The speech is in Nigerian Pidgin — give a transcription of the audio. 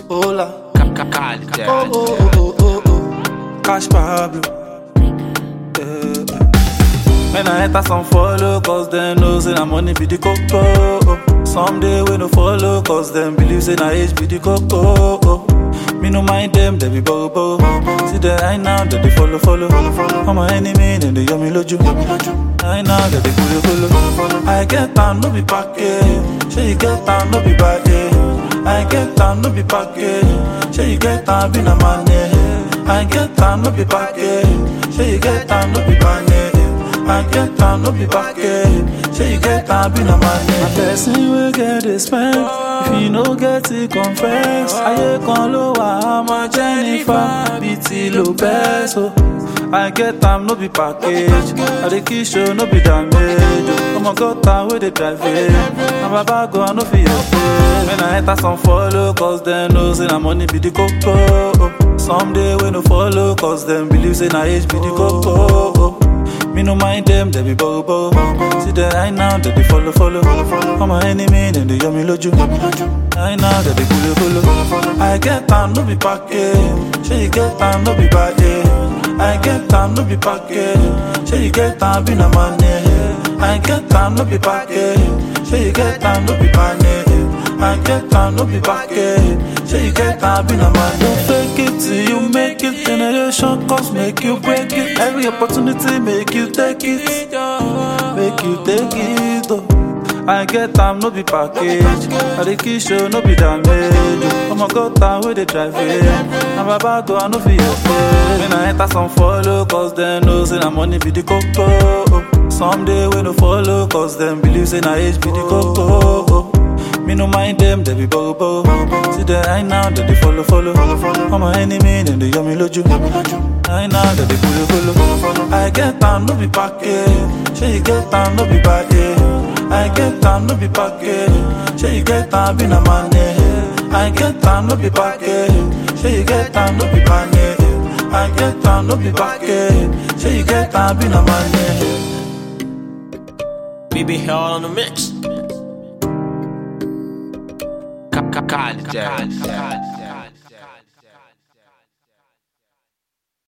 Hola. Cali, Oh, oh, oh, oh, oh. Cash Pablo. Yeah. When I enter some follow, cause them know say na money be the coco. Someday we no follow, cause them believe say na age be the coco. Me no mind them, they be bobo. See the right now, that they follow, follow. I'm my enemy, then they yummy loju. Right now, that they follow, follow. I get time, no be package. Say you get time, no be bad. I get time, no be package. Say you get time, be na money. I get time, no be package. Say you get time, no be money. I get time, no be package. Say you get time, be na money. A person will get it spent. If you no get it, confess. Ayé kan ló wà, àmọ́ Jennifer bíi ti Lopez. o. I get time, no be package. I dey kill show, no be damage. Ọmọ gọ́ta wey dey drive it. Na baba go, I no fit help it. When I enter some follow, cause dem know say na money be the koko. Someday we no follow, cause dem believe say na age be the koko. Me no mind them, they be bobo. See the right now, they be follow, follow. I'm my enemy, then they yummy loju. Right now, they be follow, follow. I get time, no be package. Say you get time, no be bad. I get time, no be package. Say you get time, be na money. I get time, no be package. Say you get time, no be money. I get time, no be package. Say you get time, be na money. Don't fake it till you make it. Generation cause make you break it. Every opportunity make you take it. Make you take it. Oh. I get time, no be package. I dey kill show, no be damage. Oh my god, time where they drive it. Na baba go, I no fit help it. When I enter some follow, cause them know say na money be the coco. Someday we no follow, cause them believe say na age be the coco. Me no mind them, they be bobo. See the right now, that they follow, follow. I'm my enemy, then they yummy loju. Right now, that they follow, follow. I get time, no be package. Say you get time, no be bad. I get time, no be package. Say you get time, be na money. I get time, no be package. Say you get time, no be money. I get time, no be package. Say you get time, be na money. BB held on the mix. Cali, Cali, Cali.